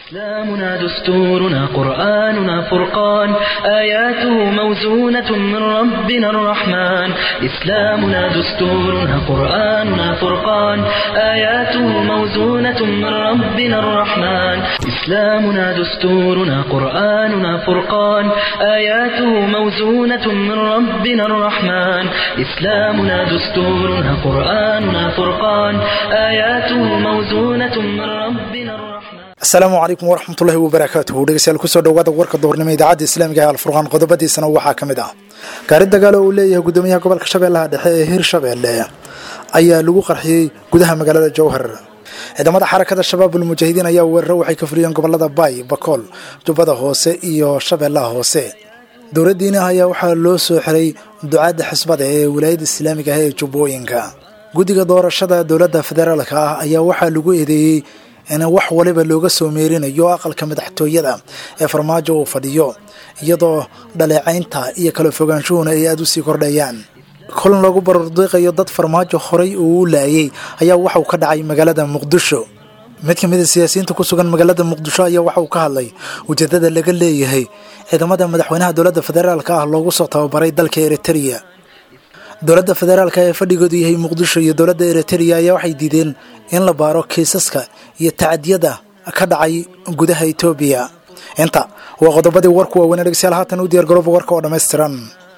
إسلامنا دستورنا قرآننا فرقان آياته موزونة من ربنا الرحمن إسلامنا دستورنا قرآننا فرقان آياته موزونة من ربنا الرحمن إسلامنا دستورنا قرآننا فرقان آياته موزونة من ربنا الرحمن إسلامنا دستورنا قرآننا فرقان آياته موزونة من ربنا الرحمن asalaamu calaykum waraxmatullahi wabarakaatuhu dhegeystayaal kusoo dhawaada warka duhurnimo idaacadda islaamiga ee alfurqaan qodobadiisana waxaa ka mid ah gaari dagaal oo uu leeyahay guddoomiyaha gobolka shabeellaha dhexe ee hirshabeelle ayaa lagu qarxiyey gudaha magaalada jowhar ciidamada xarakada shabaabul mujaahidiin ayaa weeraro waxay ka fuliyeen gobolada baay bakool jubbada hoose iyo shabeellaha hoose dowladdiina ayaa waxaa loo soo xiray ducaadda xisbada ee wilaayada islaamiga ah ee jubbooyinka guddiga doorashada dowladda federaalka ah ayaa waxaa lagu eedeeyey in wax waliba looga soo meerinayo aqalka madaxtooyada ee farmaajo uu fadhiyo iyadoo dhaleecaynta iyo kala fogaanshuhuna ay aada u sii kordhayaan kulan lagu barordiiqayo dad farmaajo horay uu u laayay ayaa waxauu ka dhacay magaalada muqdisho mid ka mid a siyaasiyiinta ku sugan magaalada muqdisho ayaa waxa uu ka hadlay ujeedada laga leeyahay ciidamada madaxweynaha dowladda federaalka ah loogu soo tababaray dalka eritereya dowladda federaalka ee fadhigoodu yahay muqdisho iyo dowladda eritereya ayaa waxay diideen in la baaro kiisaska iyo tacadiyada ka dhacay gudaha etoobiya inta waa qodobadii warku waaweyn dhegeystayaal haatan u diyaar garooba warka oo dhammaystiran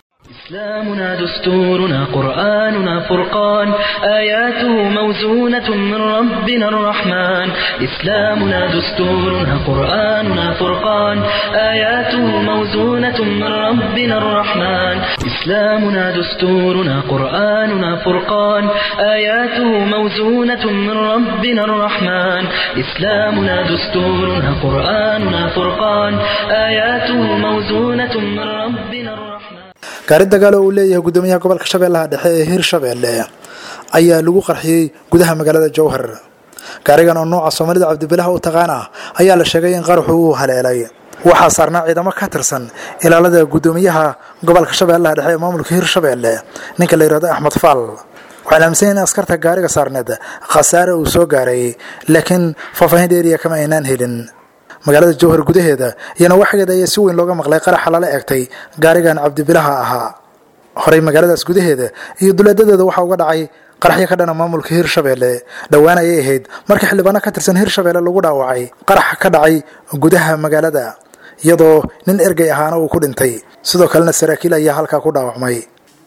إسلامنا دستورنا قرآننا فرقان آياته موزونة من ربنا الرحمن إسلامنا دستورنا قرآننا فرقان آياته موزونة من ربنا الرحمن إسلامنا دستورنا قرآننا فرقان آياته موزونة من ربنا الرحمن إسلامنا دستورنا قرآننا فرقان آياته موزونة من ربنا الرحمن gaari dagaal oo uu leeyahay guddoomiyaha gobolka shabeellaha dhexe ee hirshabeelle ayaa lagu qarxiyey gudaha magaalada jowhar gaarigan oo nooca soomaalida cabdibilaha u taqaan ah ayaa la sheegay in qaraxu uu haleelay waxaa saarnaa ciidamo ka tirsan ilaalada guddoomiyaha gobolka shabeellaha dhexe ee maamulka hirshabeelle ninka la yihahdo axmed faal waxaan aaminsan in askarta gaariga saarneed khasaare uu soo gaaray laakiin faahfaahin dheeriya kama aynaan helin magaalada jowhar gudaheeda iyana waxgeeda ayaa si weyn looga maqlay qaraxa lala egtay gaarigan cabdibilaha ahaa horey magaaladaas gudaheeda iyo duleedadeeda waxaa uga dhacay qaraxyo ka dhana maamulka hirshabeelle dhowaan ayay ahayd markii xildhibaano ka tirsan hirshabeelle lagu dhaawacay qaraxa ka dhacay gudaha magaalada iyadoo nin ergey ahaana uu ku dhintay sidoo kalena saraakiil ayaa halkaa ku dhaawacmay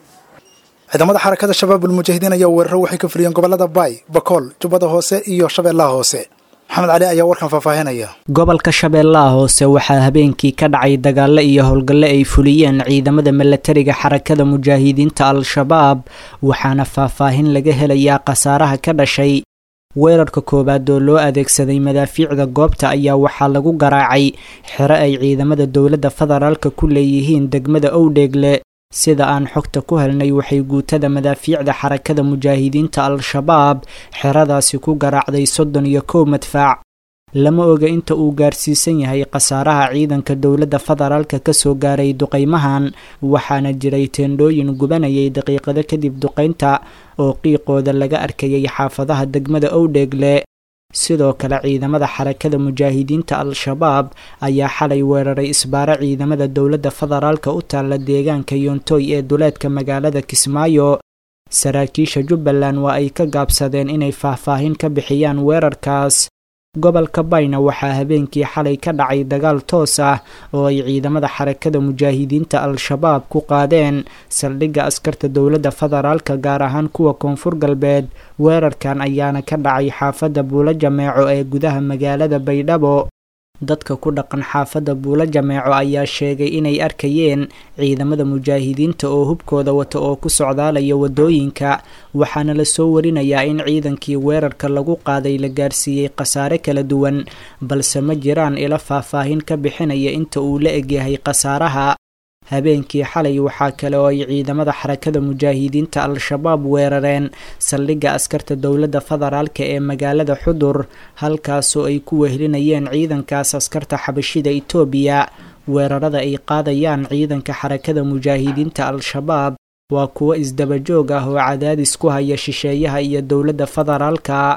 ciidamada xarakada shabaabul mujaahidiin ayaa weeraro waxay ka fuliyeen gobolada baay bakool jubbada hoose iyo shabeellaha hoose maxamed cali ayaa warkan faahfaahinaya gobolka shabeellaha hoose waxaa habeenkii ka dhacay dagaalo iyo howlgallo ay fuliyeen ciidamada milatariga xarakada mujaahidiinta al-shabaab waxaana faahfaahin laga helayaa khasaaraha ka dhashay weerarka koowaad oo loo adeegsaday madaafiicda goobta ayaa waxaa lagu garaacay xero ay ciidamada dowladda federaalka ku leeyihiin degmada owdheegle sida aan xogta ku helnay waxay guutada madaafiicda xarakada mujaahidiinta al-shabaab xeradaasi ku garaacday soddon iyo kow madfaac lama oga inta uu gaarsiisan yahay khasaaraha ciidanka dowladda federaalka kasoo gaaray duqaymahan waxaana jiray teendhooyin gubanayay daqiiqado kadib duqaynta oo qiiqooda laga arkayay xaafadaha degmada owdheegle sidoo kale ciidamada xarakada mujaahidiinta al-shabaab ayaa xalay weeraray isbaaro ciidamada dowladda federaalka u taalla deegaanka yoontoy ee duleedka magaalada kismaayo saraakiisha jubbaland waa ay ka gaabsadeen inay faahfaahin ka bixiyaan weerarkaas gobolka bayna waxaa habeenkii xalay ka dhacay dagaal toos ah oo ay ciidamada xarakada mujaahidiinta al-shabaab ku qaadeen saldhigga askarta dowladda federaalka gaar ahaan kuwa koonfur galbeed weerarkan ayaana ka dhacay xaafadda buulo jameeco ee gudaha magaalada baydhabo dadka ku dhaqan xaafadda buulo jameeco ayaa sheegay inay arkayeen ciidamada mujaahidiinta oo hubkooda wata oo ku socdaalaya waddooyinka waxaana lasoo warinayaa in ciidankii weerarka lagu qaaday la gaarsiiyey khasaare kala duwan balse ma jiraan ilo faahfaahin ka bixinaya inta uu la egyahay khasaaraha habeenkii xalay waxaa kale oo ay ciidamada xarakada mujaahidiinta al-shabaab weerareen saldhigga askarta dowladda federaalka ee magaalada xudur halkaasoo ay ku wehelinayeen ciidankaas askarta xabashida itoobiya weerarada ay qaadayaan ciidanka xarakada mujaahidiinta al-shabaab waa kuwo isdabajoog ah oo cadaadis ku haya shisheeyaha iyo dowladda federaalka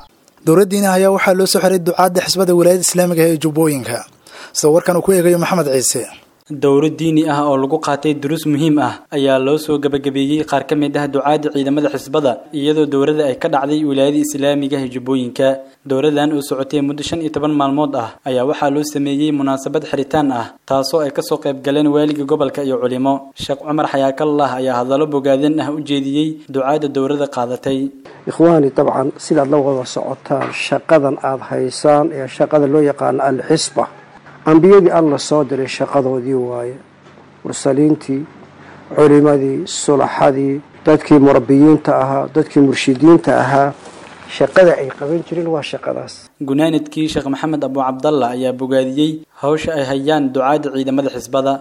dowladdiina ayaa waxaa loo soo xiray ducaadda xisbada wilaayada islaamiga ee jubbooyinka sida warkan uu ku eegayo maxamed ciise dowro diini ah oo lagu qaatay duruus muhiim ah ayaa loo soo gabagabeeyey qaar ka mid ah ducaadda ciidamada xisbada iyadoo dowladda ay ka dhacday wilaayada islaamiga ee jubbooyinka dowladan oo socotay muddo shan iyo toban maalmood ah ayaa waxaa loo sameeyey munaasabad xiritaan ah taasoo ay kasoo qayb galeen waaliga gobolka iyo culimo sheekh cumar xayaakallah ayaa hadallo bogaadin ah u jeediyey ducaadda dowladda qaadatay ikhwaani dabcan sidaad la wada socotaan shaqadan aada haysaan ee shaqada loo yaqaano alxisba ambiyadii alla soo diray shaqadoodii waaye mursaliintii culimadii sulaxadii dadkii murabbiyiinta ahaa dadkii murshidiinta ahaa shaqada ay qaban jireen waa shaqadaas gunaanadkii sheekh maxamed abu cabdalla ayaa bogaadiyey hawsha ay hayaan ducaadda ciidamada xisbada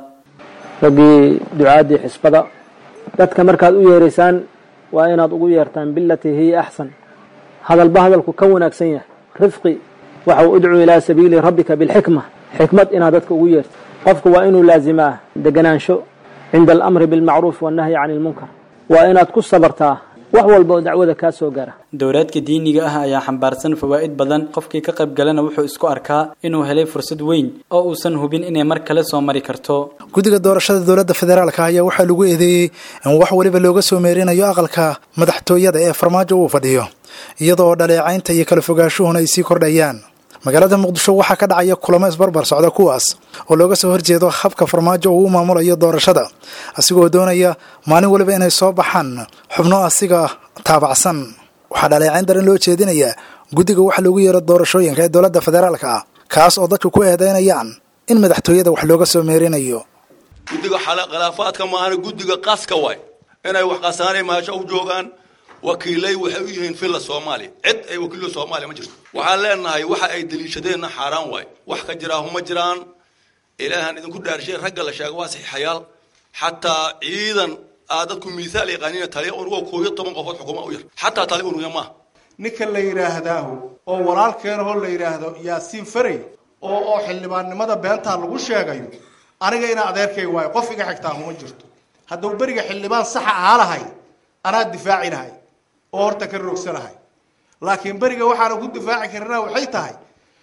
raggii ducaaddii xisbada dadka markaad u yeeraysaan waa inaad ugu yeertaan bilatii hiya axsan hadalba hadalku ka wanaagsan yahay rifqi waxa uu udcuu ilaa sabiili rabbika bilxikma xikmad inaad dadka ugu yeerto qofku waa inuu laazimaa deganaansho cinda alamri bilmacruuf wannahyi cani ilmunkar waa inaad ku sabartaa wax walba oo dacwada kaa soo gaara dowlaadka diiniga ah ayaa xambaarsan fawaa'id badan qofkii ka qayb galana wuxuu isku arkaa inuu helay fursad weyn oo uusan hubin inay mar kale soo mari karto guddiga doorashada dowladda federaalka ayaa waxaa lagu eedeeyey in wax weliba looga soo meerinayo aqalka madaxtooyada ee farmaajo uu fadhiyo iyadoo dhaleecaynta iyo kala fogaanshuhuna ay sii kordhayaan magaalada muqdisho waxaa ka dhacaya kulamo isbarbar socda kuwaas oo looga soo horjeedo habka farmaajo uu u maamulayo doorashada asigoo doonaya maalin waliba inay soo baxaan xubno asiga taabacsan waxaa dhaleecayn daran loo jeedinayaa guddiga waxa loogu yeero doorashooyinka ee dowladda federaalka ah kaas oo dadku ku eedeynayaan in madaxtooyada wax looga soo meerinayo guddiga khilaafaadka maahana guddiga qaska waay inay wax qasaanay maasho u joogaan wakiilay waxay u yihiin villa soomaaliya cid ay wakiilo soomaaliya ma jirto waxaan leenahay waxa ay daliishadeenna xaaraan waay wax ka jiraa huma jiraan ilaahan idinku dhaarshay ragga la sheega waa saxiixayaal xataa ciidan aa dadku miisaal yaqaaniina taliya unugo kooyo toban qofood xukuma u yar xataa taliya unuga maaha ninka la yidhaahdaahu oo walaalkeenahoo la yidhaahdo yaasiin faray oo oo xildhibaannimada beentaa lagu sheegayo aniga inaa adeerkay waayo qof iga xigtaa huma jirto hadduu beriga xildhibaan saxa ahaa lahay anaa difaaci lahay oo horta ka roogsanahay laakiin beriga waxaana ku difaaci karnaa waxay tahay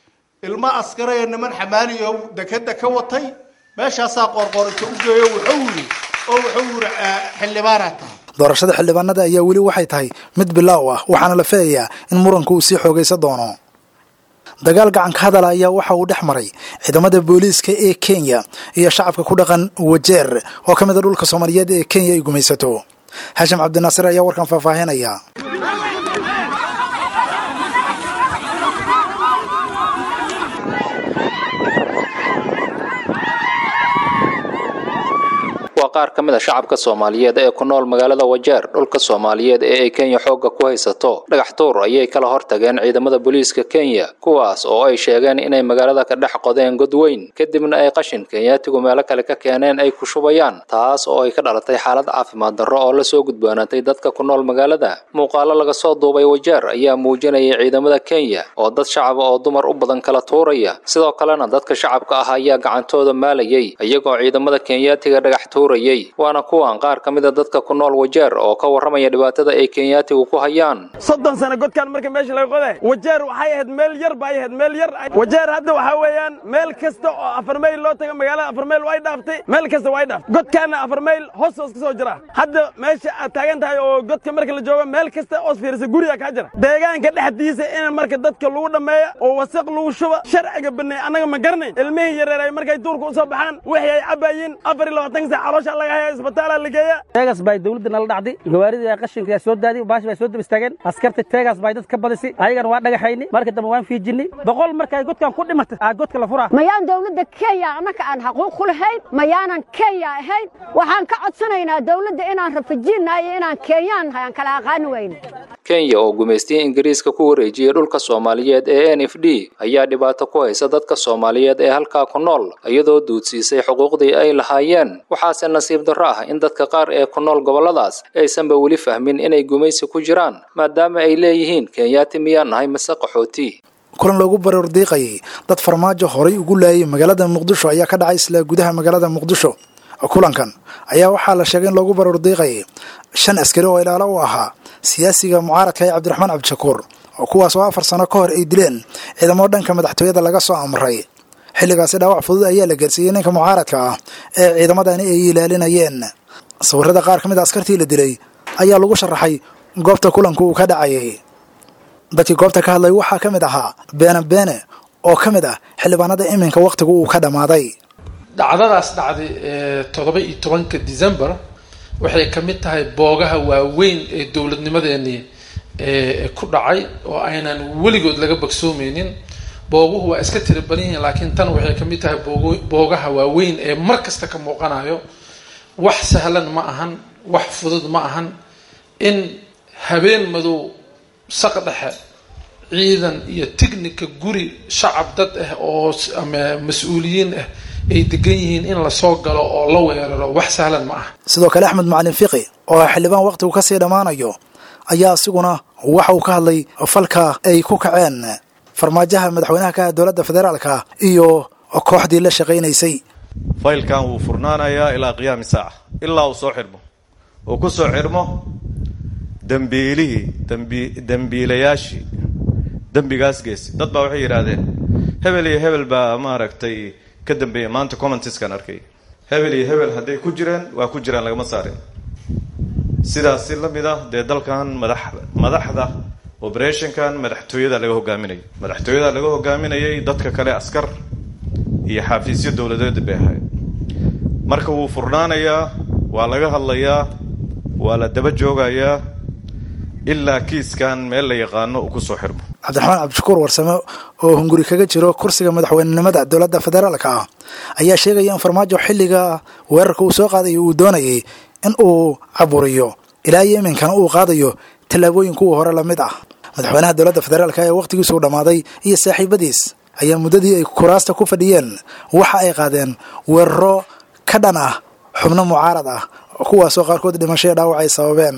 ilmo askaraya niman xamaaliyo dekeda ka watay meeshaasaa qoorqoorinta u geeyo wuxuu yiri oo wuxuu yiri xildhibaanaa tahay doorashada xildhibaanada ayaa weli waxay tahay mid bilaaw ah waxaana la filayaa in muranku uu sii xoogaysa doono dagaal gacanka hadala ayaa waxa uu dhex maray ciidamada booliiska ee kenya iyo shacabka ku dhaqan wajeer oo ka mid a dhulka soomaaliyeed ee kenya ay gumaysato xashim cabdinaasir ayaa warkan faahfaahinaya waa qaar ka mid a shacabka soomaaliyeed ee ku nool magaalada wajeer dhulka soomaaliyeed ee ay kenya xoogga ku haysato dhagax tuur ayay kala hortageen ciidamada booliiska kenya kuwaas oo ay sheegeen inay magaalada ka dhex qodeen god weyn kadibna ay qashin kenyaatigu meelo kale ka keeneen ay ku shubayaan taas oo ay ka dhalatay xaalad caafimaad darro oo lasoo gudboonatay dadka ku nool magaalada muuqaalo laga soo duubay wajeer ayaa muujinayay ciidamada kenya oo dad shacaba oo dumar u badan kala tuuraya sidoo kalena dadka shacabka ah ayaa gacantooda maalayay iyagoo ciidamada kenyaatiga dhagax tuur waana kuwan qaar ka mida dadka ku nool wajeer oo ka warramaya dhibaatada ay kenyaatigu ku hayaan soddon sano godkaan marka meesha laga qoday wajeer waxay ahayd meel yar bay ahayd meel yar wajeer hadda waxaa weeyaan meel kasta oo afar mayl loo tago magaalada afar mayl way dhaaftay meel kasta way dhaaftay godkaana afar mayl hoos hoos ka soo jira hadda meesha aad taagan tahay oo godka marka la joogo meel kasta oos fiirisa guriga kaa jira deegaanka dhexdiisa in marka dadka lagu dhammeeya oo wasaq lagu shuba sharciga baneey annaga ma garanayn ilmihii yareer ay markay duurka u soo baxaan wixii ay cabayiin afar iyo labaatan saac teegas bay dawladda nala dhacday gawaaridii qashinka yaa soo daadiy baashi bay soo dab istaageen askarta teegas bay dad ka badisay ayagana waa dhagaxayni marka dambe waan fiijinay boqol markay godkan ku dhimatay aa godka la furaa mayaan dawladda kenya annaka aan xaquuq ku lahayn mayaanan kenya ahayn waxaan ka codsanaynaa dawladda inaan rafajiinnahay iyo inaan kenyaan nahay aan kala aqaani wayno kenya oo gumaystiyey ingiriiska ku wareejiyey dhulka soomaaliyeed ee n f d ayaa dhibaato ku haysa dadka soomaaliyeed ee halkaa ku nool iyadoo duudsiisay xuquuqdii ay lahaayeen waxaase nasiib darro ah in dadka qaar ee ku nool gobolladaas aysanba weli fahmin inay gumaysi ku jiraan maadaama ay leeyihiin kenyaati miyaan nahay mase qaxooti kulan loogu barordiiqayay dad farmaajo horay ugu laayay magaalada muqdisho ayaa ka dhacay isla gudaha magaalada muqdisho kulankan ayaa waxaa la sheegay in loogu barordiiqayay shan askari oo ilaalo u ahaa siyaasiga mucaaradka ee cabdiraxmaan cabdishakuur kuwaas oo afar sano ka hor ay dileen ciidamo dhanka madaxtooyada laga soo amray xilligaasi dhaawac fudud ayaa la gaarsiiyey ninka mucaaradka ah ee ciidamadani ay ilaalinayeen sawirada qaar ka mid a askartii la dilay ayaa lagu sharaxay goobta kulanku uu ka dhacayay dadkii goobta ka hadlay waxaa ka mid ahaa beene beene oo ka mid ah xildhibaanada iminka wakhtigu uu ka dhammaaday dhacdadaas dhacday ee toddoba iyo tobanka december waxay ka mid tahay boogaha waaweyn ee dowladnimadeenii ee ku dhacay oo aynan weligood laga bogsoomeynin booguhu waa iska tiri badan yihiin laakiin tan waxay ka mid tahay boog boogaha waaweyn ee mar kasta ka muuqanayo wax sahlan ma ahan wax fudud ma ahan in habeen madow saq dhexe ciidan iyo tignika guri shacab dad ah oo ama mas-uuliyiin ah ay degan yihiin in lasoo galo oo la weeraro wax sahlan ma aha sidoo kale axmed macalin fiqi oo xildhibaan wakhtigu ka sii dhammaanayo ayaa isiguna waxa uu ka hadlay falka ay ku kaceen farmaajaha madaxweynaha ka ah dowladda federaalka iyo kooxdii la shaqaynaysay faylkan wuu furnaanayaa ilaa qiyaami saaca ilaa uu soo xirmo uu ku soo xirmo dembiilihii dembi dembiilayaashii dembigaas geesi dad baa waxay yidhaahdeen hebel iyo hebel baa maaragtay ka dambeeya maanta commentiskan arkay hebel iyo hebel hadday ku jireen waa ku jiraan lagama saarin sidaasi la mid ah dee dalkan madax madaxda operationkan madaxtooyada laga hogaaminayay madaxtooyada laga hogaaminayay dadka kale askar iyo xafiisyo dowladeed bay ahayd marka wuu furnaanayaa waa laga hadlayaa waa la daba joogayaa ilaa kiiskan meel la yaqaano uu kusoo xirmo cabdiraxmaan cabdishakuur warsame oo hunguri kaga jiro kursiga madaxweynenimada dowladda federaalka ah ayaa sheegaya in farmaajo xilliga weerarka uu soo qaadayo uu doonayay in uu caburiyo ilaa iyo iminkana uu qaadayo tallaabooyin kuwa hore la mid ah madaxweynaha dowladda federaalka ee wakhtigiisuu dhammaaday iyo saaxiibadiis ayaa muddadii ay kuraasta ku fadhiyeen waxa ay qaadeen weeraro ka dhan ah xubno mucaarad ah kuwaasoo qaarkood dhimasho iyo dhaawac ay sababeen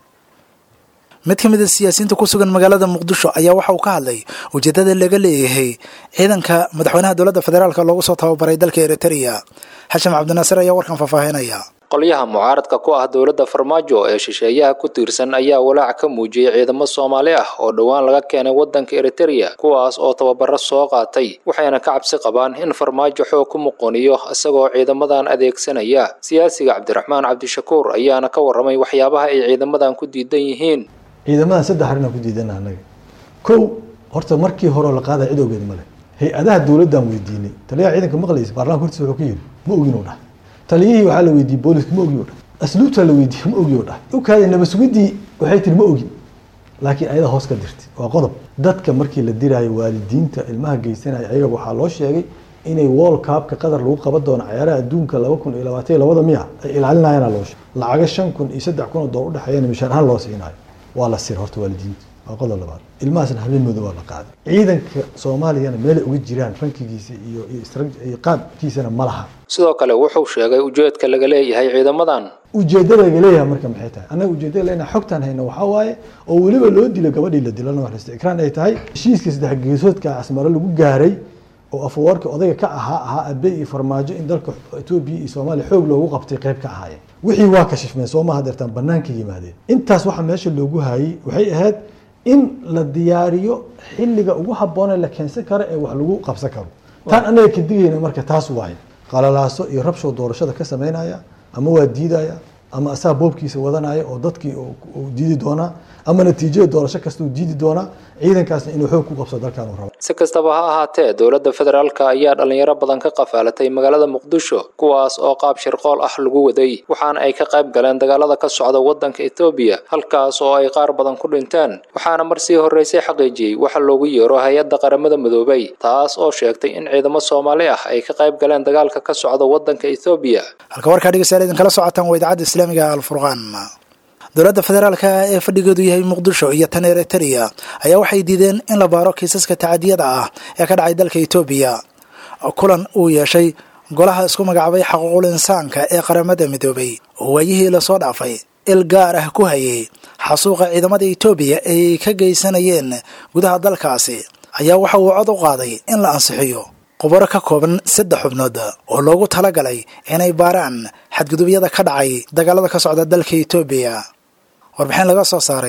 mid ka mid a siyaasiyiinta ku sugan magaalada muqdisho ayaa waxa uu ka hadlay ujeeddada laga leeyahay ciidanka madaxweynaha dowladda federaalka loogu soo tababaray dalka eritrea xashim cabdinaasir ayaa warkan faahfaahinaya qolyaha mucaaradka ku ah dowladda farmaajo ee shisheeyaha ku tiirsan ayaa walaac ka muujiyey ciidamo soomaali ah oo dhowaan laga keenay waddanka eritereya kuwaas oo tababaro soo qaatay waxayna ka cabsi qabaan in farmaajo xoog ku muqoniyo isagoo ciidamadan adeegsanaya siyaasiga cabdiraxmaan cabdishakuur ayaana ka warramay waxyaabaha ay ciidamadan ku diidan yihiin ciidamadan saddex arrinaan ku diidana annaga kow horta markii hore la qaadaya cid ogeed male hay-adaha dowladdan weydiinay taliyaha ciidanka maqlaysa baarlamanka hortiisa wuxuu ku yidhi ma ogin u dhahay taliyihii waxaa la weydiiyey booliska ma ogi o dhahay asluubtaa la weydiiyey ma ogi o dhahay ukaada nabasugidii waxay tiri ma ogin laakiin ayada hoos ka dirtay waa qodob dadka markii la diraayo waalidiinta ilmaha geysanaya ayaga waxaa loo sheegay inay world cupka qatar lagu qaban doono cayaaraha adduunka laba kun iyo labaatan iyo labada miya ay ilaalinayana loo sheegay lacaga shan kun iyo saddex kun oo dolar udhexeeyana mishaar ahaan loo siinayo waa la sir horta waalidiinta waa qodob labaad ilmahaasna habeen madow waa la qaaday ciidanka soomaaliyana meelay uga jiraan rankigiisa iyo iyo qaabkiisana ma laha sidoo kale wuxuu sheegay ujeedka laga leeyahay ciidamadan ujeedada laga leeyahay marka maxay tahay annaga ujeedada lena xogtaan hayna waxaa waaye oo weliba loo dilo gabadhii la dilo naxariista ikraan ay tahay heshiiska saddex geesoodka asmaro lagu gaaray oo afawarka odayga ka ahaa ahaa abe iyo farmaajo in dalka etoobiya iyo soomaaliya xoog loogu qabtay qayb ka ahaayeen wixii waa kashifmeen sooma hadeertaan banaanka yimaadeen intaas waxa meesha loogu haayey waxay ahayd in la diyaariyo xilliga ugu habboone la keensan karo ee wax lagu qabsan karo taan annaga ka digayna marka taas waaye qalalaaso iyo rabshow doorashada ka samaynaya ama waa diidaya ama asaa boobkiisa wadanaya oo dadkii uu diidi doonaa ama natiijada doorasho kasta uu diidi doonaa ciidankaasna inuu xoog ku qabso dalkan uu rabo si kastaba ha ahaatee dowladda federaalka ayaa dhalinyaro badan ka qafaalatay magaalada muqdisho kuwaas oo qaab shirqool ah lagu waday waxaana ay ka qayb galeen dagaalada ka socda waddanka etoobiya halkaas oo ay qaar badan ku dhinteen waxaana mar sii horreysay xaqiijiyey waxa loogu yeero hay-adda qaramada midoobay taas oo sheegtay in ciidamo soomaali ah ay ka qayb galeen dagaalka ka socda waddanka etoobiya halka warkaa dhegeystayaal idinkala socotaan waa idaacadda islaamiga alfurqaan dowladda federaalka ee fadhigeedu yahay muqdisho iyo tan eritereya ayaa waxay diideen in la baaro kiisaska tacadiyada ah ee ka dhacay dalka etoobiya kulan uu yeeshay golaha isku magacaabay xaquuqul insaanka ee qaramada midoobay oo waayihii lasoo dhaafay il gaar ah ku hayay xasuuqa ciidamada etoobiya ay ka geysanayeen gudaha dalkaasi ayaa waxa uu cod u qaaday in la ansixiyo qubaro ka kooban saddex xubnood oo loogu talagalay inay baaraan xadgudubyada ka dhacay dagaalada ka socda dalka etoobiya warbixin laga soo saaray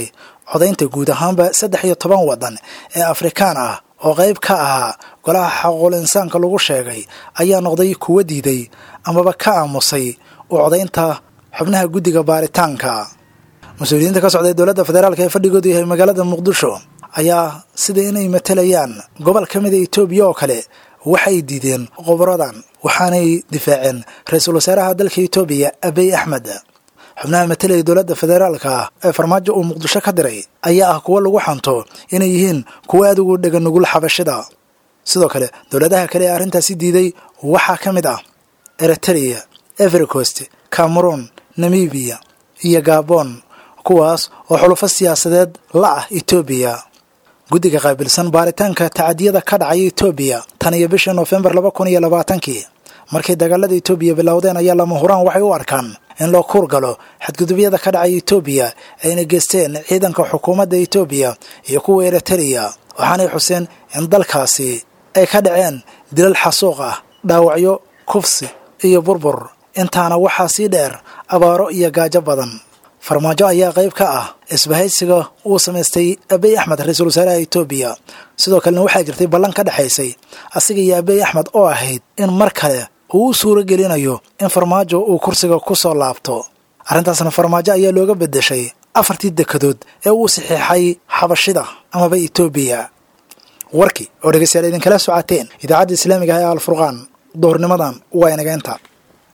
codaynta guud ahaanba saddex iyo toban waddan ee afrikaan ah oo qayb ka ahaa golaha xaquul insaanka lagu sheegay ayaa noqday kuwa diiday amaba ka aamusay u codaynta xubnaha guddiga baaritaanka mas-uuliyiinta ka socday dowladda federaalk ee fadhigoodu yahay magaalada muqdisho ayaa sida inay matalayaan gobol ka mida etoobiya oo kale waxay diideen qoboradan waxaanay difaaceen ra-iisul wasaaraha dalka etoobiya abiy axmed xubnaha matalaya dowladda federaalka ee farmaajo uu muqdisho ka diray ayaa ah kuwo lagu xanto inay yihiin kuwo aad ugu dhega nugul xabashida sidoo kale dowladaha kale ee arrintaasi diiday waxaa ka mid ah eritrea evercost cameroon namibiya iyo gabon kuwaas oo xulufo siyaasadeed la ah etoobiya guddiga qaabilsan baaritaanka tacadiyada ka dhacaya etoobiya tan iyo bishii noofembar laba kun iyo labaatankii markay dagaalada etoobiya bilowdeen ayaa lama huraan waxay u arkaan in loo kuur galo xadgudubyada ka dhacaya etoobiya ayna geysteen ciidanka xukuumadda etoobiya iyo kuwa eritrea waxaanay xuseen in dalkaasi ay ka dhaceen dilal xasuuq ah dhaawacyo kufsi iyo burbur intaana waxaa sii dheer abaaro iyo gaajo badan farmaajo ayaa qayb ka ah isbahaysiga uu samaystay abiy axmed ra-iisul wasaaraha etoobiya sidoo kalena waxaa jirtay ballan ka dhexaysay asiga iyo abiy axmed oo ahayd in mar kale uu u suuro gelinayo in farmaajo uu kursiga ku soo laabto arrintaasna farmaajo ayaa looga beddeshay afartii dekadood ee uu saxiixay xabashida amaba etoobiya warkii oo dhegeystayaal idinkala socoteen idaacadda islaamiga ah ee alfurqaan duhurnimadan waa inageenta